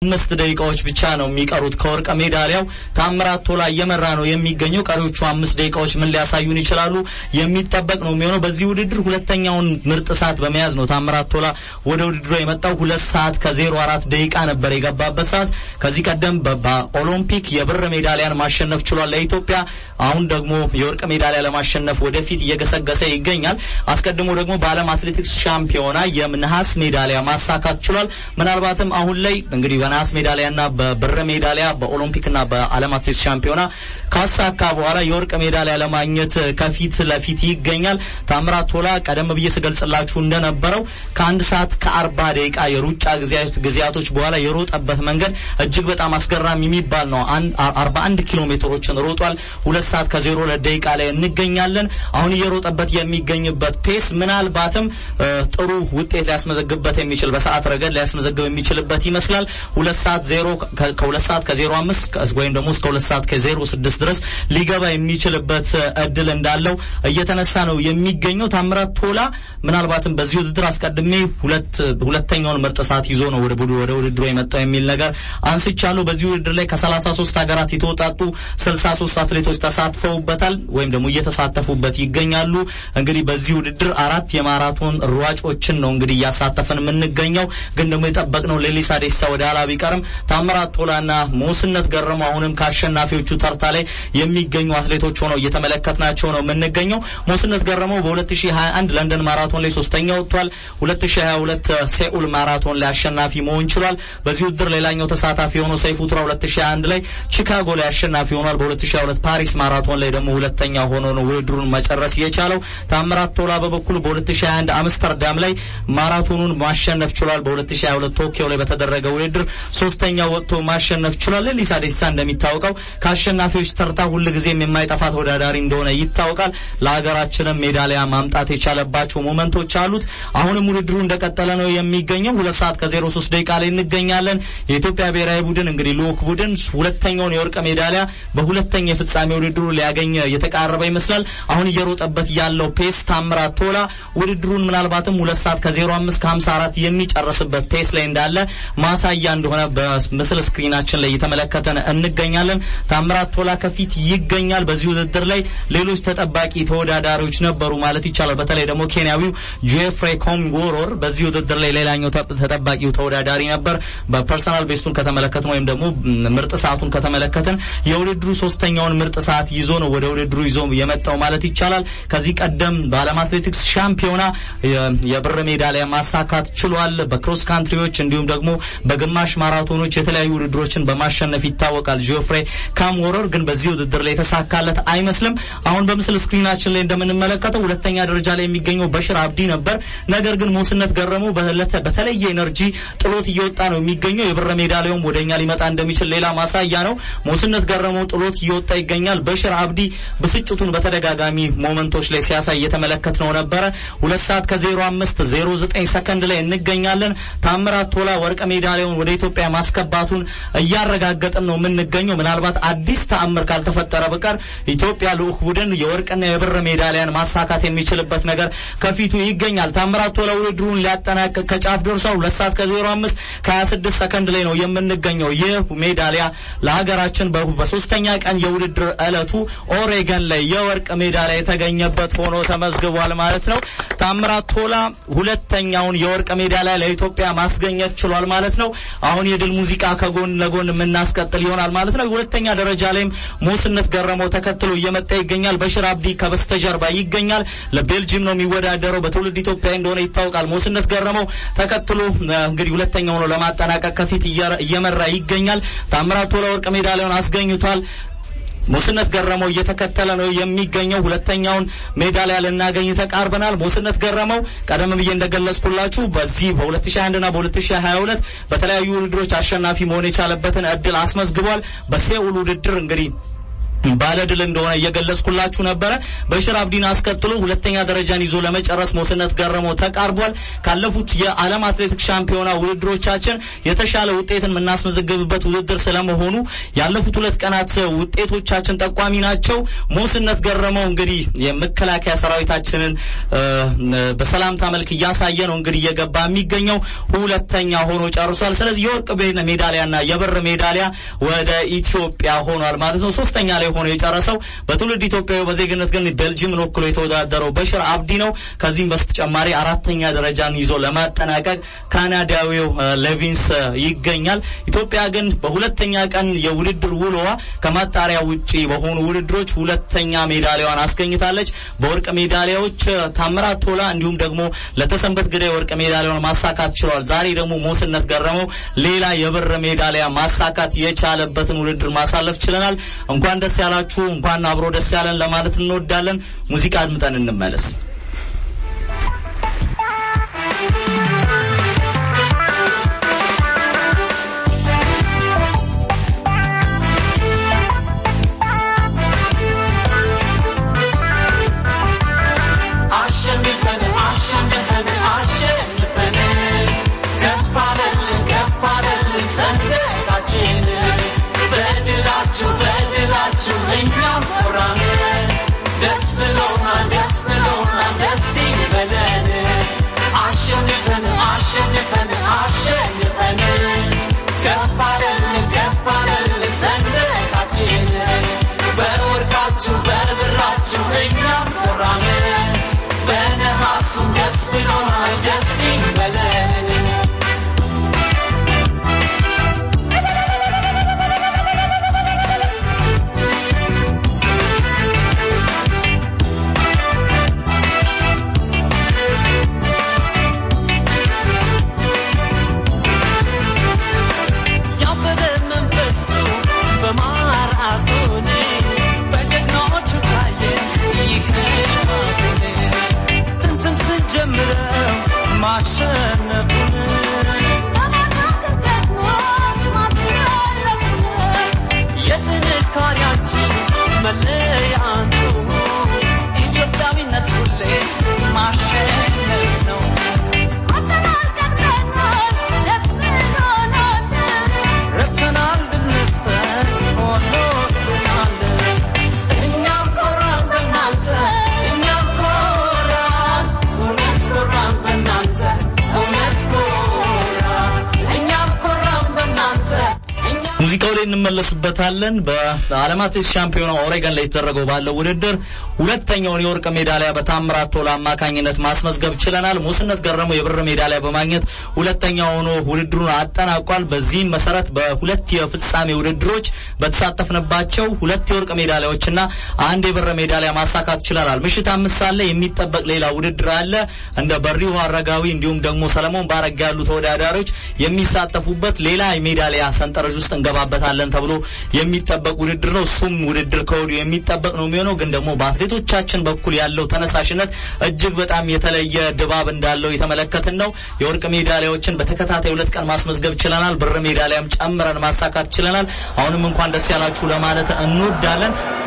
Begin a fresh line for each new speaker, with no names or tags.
አምስት ደቂቃዎች ብቻ ነው የሚቀሩት ከወርቅ ሜዳሊያው። ታምራት ቶላ እየመራ ነው የሚገኘው። ቀሪዎቹ አምስት ደቂቃዎች ምን ሊያሳዩን ይችላሉ የሚጠበቅ ነው የሚሆነው። በዚህ ውድድር ሁለተኛውን ምርጥ ሰዓት በመያዝ ነው ታምራት ቶላ ወደ ውድድሩ የመጣው። ሁለት ሰዓት ከዜሮ አራት ደቂቃ ነበር የገባበት ሰዓት። ከዚህ ቀደም በኦሎምፒክ የብር ሜዳሊያን ማሸነፍ ችሏል ለኢትዮጵያ። አሁን ደግሞ የወርቅ ሜዳሊያ ለማሸነፍ ወደፊት እየገሰገሰ ይገኛል። አስቀድሞ ደግሞ በዓለም አትሌቲክስ ሻምፒዮና የነሐስ ሜዳሊያ ማሳካት ችሏል። ምናልባትም አሁን ላይ እንግዲህ በነሐስ ሜዳሊያና በብር ሜዳሊያ በኦሎምፒክና በዓለም አትሌቲክስ ሻምፒዮና ካሳካ በኋላ የወርቅ ሜዳሊያ ለማግኘት ከፊት ለፊት ይገኛል። ታምራት ቶላ ቀደም ብዬ ስገልጽላችሁ እንደነበረው ከአንድ ሰዓት ከአርባ ደቂቃ የሩጫ ጊዜያቶች በኋላ የሮጠበት መንገድ እጅግ በጣም አስገራሚ የሚባል ነው። አርባ አንድ ኪሎ ሜትሮችን ሮጧል። ሁለት ሰዓት ከዜሮ ሁለት ደቂቃ ላይ እንገኛለን። አሁን እየሮጠበት የሚገኝበት ፔስ ምናልባትም ጥሩ ውጤት ሊያስመዘግብበት የሚችል በሰዓት ረገድ ሊያስመዘግብ የሚችልበት ይመስላል። ሁለት ሰዓት ዜሮ ከሁለት ሰዓት ከዜሮ አምስት ወይም ደግሞ እስከ ሁለት ሰዓት ከዜሮ ስድስት ድረስ ሊገባ የሚችልበት እድል እንዳለው እየተነሳ ነው የሚገኘው። ታምራት ቶላ ምናልባትም በዚህ ውድድር አስቀድሜ ሁለት ሁለተኛውን ምርጥ ሰዓት ይዞ ነው ወደ ቡዱ ወደ ውድድሩ የመጣው የሚል ነገር አንስቻለሁ። በዚህ ውድድር ላይ ከሰላሳ ሶስት ሀገራት የተውጣጡ ስልሳ ሶስት አትሌቶች ተሳትፈውበታል ወይም ደግሞ እየተሳተፉበት ይገኛሉ። እንግዲህ በዚህ ውድድር አራት የማራቶን ሯጮችን ነው እንግዲህ እያሳተፈን የምንገኘው። ግን ደግሞ የጠበቅነው ሌሊሳ ዴሲሳ ወደ ኋላ ቢቀርም ታምራት ቶላና ሞስነት ገረመው አሁንም ከአሸናፊዎቹ ተርታ ላይ የሚገኙ አትሌቶች ሆነው እየተመለከትናቸው ነው የምንገኘው። ሞስነት ገረመው በ2021 ለንደን ማራቶን ላይ ሶስተኛ ወጥቷል። 2022 ሴኡል ማራቶን ላይ አሸናፊ መሆን ችሏል። በዚህ ውድድር ሌላኛው ተሳታፊ የሆነው ሰይፉ ቱራ 2021 ላይ ቺካጎ ላይ አሸናፊ ሆኗል። በ2022 ፓሪስ ማራቶን ላይ ደግሞ ሁለተኛ ሆኖ ነው ውድድሩን መጨረስ የቻለው። ታምራት ቶላ በበኩሉ በ2021 አምስተርዳም ላይ ማራቶኑን ማሸነፍ ችሏል። በ2022 ቶኪዮ ላይ በተደረገ ውድድር ሶስተኛ ወጥቶ ማሸነፍ ችሏል። ሌሊሳ ዴሲሳ እንደሚታወቀው ከአሸናፊዎች ተርታ ሁልጊዜም የማይጠፋ ተወዳዳሪ እንደሆነ ይታወቃል። ለሀገራችንም ሜዳሊያ ማምጣት የቻለባቸው ሞመንቶች አሉት። አሁንም ውድድሩ እንደቀጠለ ነው የሚገኘው። ሁለት ሰዓት ከዜሮ ሶስት ደቂቃ ላይ እንገኛለን። የኢትዮጵያ ብሔራዊ ቡድን እንግዲህ ልኡክ ቡድን ሁለተኛውን የወርቅ ሜዳሊያ በሁለተኛ የፍጻሜ ውድድሩ ሊያገኝ የተቃረበ ይመስላል። አሁን እየሮጠበት ያለው ፔስ ታምራት ቶላ ውድድሩን ምናልባትም ሁለት ሰዓት ከዜሮ አምስት ከሀምሳ አራት የሚጨርስበት ፔስ ላይ እንዳለ ማሳያ እንደሆነ በምስል ስክሪናችን ላይ እየተመለከተን እንገኛለን። ታምራት ቶላ ከፊት ይገኛል። በዚህ ውድድር ላይ ሌሎች ተጠባቂ ተወዳዳሪዎች ነበሩ ማለት ይቻላል። በተለይ ደግሞ ኬንያዊው ጄፍሬ ኮንጎሮር በዚህ ውድድር ላይ ሌላኛው ተጠባቂው ተወዳዳሪ ነበር። በፐርሰናል ቤስቱን ከተመለከትን ወይም ደግሞ ምርጥ ሰዓቱን ከተመለከትን የውድድሩ ሶስተኛውን ምርጥ ሰዓት ይዞ ነው ወደ ውድድሩ ይዞ የመጣው ማለት ይቻላል። ከዚህ ቀደም በዓለም አትሌቲክስ ሻምፒዮና የብር ሜዳሊያ ማሳካት ችሏል። በክሮስ ካንትሪዎች እንዲሁም ደግሞ በግማሽ ማራቶኖች የተለያዩ ውድድሮችን በማሸነፍ ይታወቃል። ጆፍሬ ካምወረር ግን በዚህ ውድድር ላይ የተሳካለት አይመስልም። አሁን በምስል ስክሪናችን ላይ እንደምንመለከተው ሁለተኛ ደረጃ ላይ የሚገኘው በሽር አብዲ ነበር። ነገር ግን ሞስነት ገረመው በተለየ ኤነርጂ ጥሎት እየወጣ ነው የሚገኘው። የብር ሜዳሊያውም ወደኛ ሊመጣ እንደሚችል ሌላ ማሳያ ነው። ሞስነት ገረመው ጥሎት እየወጣ ይገኛል። በሽር አብዲ ብስጭቱን በተደጋጋሚ ሞመንቶች ላይ ሲያሳይ እየተመለከት ነው ነበረ። ሁለት ሰዓት ከዜሮ አምስት ዜሮ ዘጠኝ ሰከንድ ላይ እንገኛለን። ታምራት ቶላ ወርቅ ሜዳሊያውን ወደ ኢትዮጵያ ማስገባቱን እያረጋገጥን ነው የምንገኘው። ምናልባት አዲስ ተአምር ካልተፈጠረ በቀር ኢትዮጵያ ልኡክ ቡድን የወርቅና የብር ሜዳሊያን ማሳካት የሚችልበት ነገር ከፊቱ ይገኛል። ታምራት ቶላ ውድድሩን ሊያጠናቅቅ ከጫፍ ደርሷል። ሁለት ሰዓት ከዜሮ አምስት ከሀያ ስድስት ሰከንድ ላይ ነው የምንገኘው። ይህ ሜዳሊያ ለሀገራችን በሶስተኛ ቀን የውድድር ዕለቱ ኦሬገን ላይ የወርቅ ሜዳሊያ የተገኘበት ሆኖ ተመዝግቧል ማለት ነው። ታምራት ቶላ ሁለተኛውን የወርቅ ሜዳሊያ ለኢትዮጵያ ማስገኘት ችሏል ማለት ነው። አሁን የድል ሙዚቃ ከጎን ለጎን የምናስቀጥል ይሆናል ማለት ነው። ሁለተኛ ደረጃ ላይም ሞስነት ገረመው ተከትሎ እየመጣ ይገኛል። በሽር አብዲ ከበስተጀርባ ይገኛል። ለቤልጂየም ነው የሚወዳደረው። በትውልድ ኢትዮጵያ እንደሆነ ይታወቃል። ሞስነት ገረመው ተከትሎ እንግዲህ ሁለተኛው ነው ለማጠናቀቅ ከፊት እየመራ ይገኛል። ታምራት ቶላ ወርቅ ሜዳሊያውን አስገኝቷል። ሞስነት ገረመው እየተከተለ ነው የሚገኘው። ሁለተኛውን ሜዳሊያ ልናገኝ ተቃርበናል። ሞስነት ገረመው ቀደም ብዬ እንደገለጽኩላችሁ በዚህ በ2021 እና በ2022 በተለያዩ ውድድሮች አሸናፊ መሆን የቻለበትን እድል አስመዝግቧል። በሴኡል ውድድር እንግዲህ ባለድል እንደሆነ እየገለጽኩላችሁ ነበረ። በሽር አብዲን አስከትሎ ሁለተኛ ደረጃን ይዞ ለመጨረስ ሞስነት ገረመው ተቃርቧል። ካለፉት የዓለም አትሌቲክስ ሻምፒዮና ውድድሮቻችን የተሻለ ውጤትን የምናስመዘግብበት ውድድር ስለመሆኑ ያለፉት ሁለት ቀናት ውጤቶቻችን ጠቋሚ ናቸው። ሞስነት ገረመው እንግዲህ የመከላከያ ሰራዊታችንን በሰላምታ መልክ እያሳየ ነው እንግዲህ እየገባ የሚገኘው ሁለተኛ ሆኖ ጨርሷል። ስለዚህ የወርቅ ሜዳሊያና የብር ሜዳሊያ ወደ ኢትዮጵያ ሆኗል ማለት ነው። ሶስተኛ ላይ ሆኖ የጨረሰው በትውልድ ኢትዮጵያዊ በዜግነት ግን ቤልጂየምን ወክሎ የተወዳደረው በሽር አብዲ ነው። ከዚህም በስተጨማሪ አራተኛ ደረጃን ይዞ ለማጠናቀቅ ካናዳዊው ሌቪንስ ይገኛል። ኢትዮጵያ ግን በሁለተኛ ቀን የውድድር ውሎዋ ከማጣሪያ ውጪ በሆኑ ውድድሮች ሁለተኛ ሜዳሊያዋን አስገኝታለች። በወርቅ ሜዳሊያዎች ታምራት ቶላ እንዲሁም ደግሞ ለተሰንበት ግዳይ ወርቅ ሜዳሊያውን ማሳካት ችለዋል። ዛሬ ደግሞ ሞስነት ገረመው ሌላ የብር ሜዳሊያ ማሳካት የቻለበትን ውድድር ማሳለፍ ችለናል። እንኳን ደስ ያላችሁ፣ እንኳን አብሮ ደስ ያለን ለማለት እንወዳለን። ሙዚቃ አድምጠን እንመለስ። ሙዚቃው ላይ እንመለስበታለን። በዓለም አትሌቲክስ ሻምፒዮና ኦሬገን ላይ የተደረገው ባለው ውድድር ሁለተኛውን የወርቅ ሜዳሊያ በታምራት ቶላ አማካኝነት ማስመዝገብ ችለናል። ሞስነት ገረመው የብር ሜዳሊያ በማግኘት ሁለተኛ ሆኖ ውድድሩን አጠናቋል። በዚህም መሰረት በሁለት የፍጻሜ ውድድሮች በተሳተፍንባቸው ሁለት የወርቅ ሜዳሊያዎችና አንድ የብር ሜዳሊያ ማሳካት ችለናል። ምሽት አምስት ሰዓት ላይ የሚጠበቅ ሌላ ውድድር አለ። እንደ በሪሁ አረጋዊ እንዲሁም ደግሞ ሰለሞን ባረጋ ያሉ ተወዳዳሪዎች የሚሳተፉበት ሌላ የሜዳሊያ ሰንጠረዥ ውስጥ እንገባበታለን ተብሎ የሚጠበቅ ውድድር ነው። እሱም ውድድር ከወዲሁ የሚጠበቅ ነው የሚሆነው። ግን ደግሞ በአትሌቶቻችን በኩል ያለው ተነሳሽነት እጅግ በጣም የተለየ ድባብ እንዳለው የተመለከትን ነው። የወርቅ ሜዳሊያዎችን በተከታታይ ሁለት ቀን ማስመዝገብ ችለናል። ብር ሜዳሊያም ጨምረን ማሳካት ችለናል። አሁንም እንኳን ደስ ያላችሁ ለማለት እንወዳለን።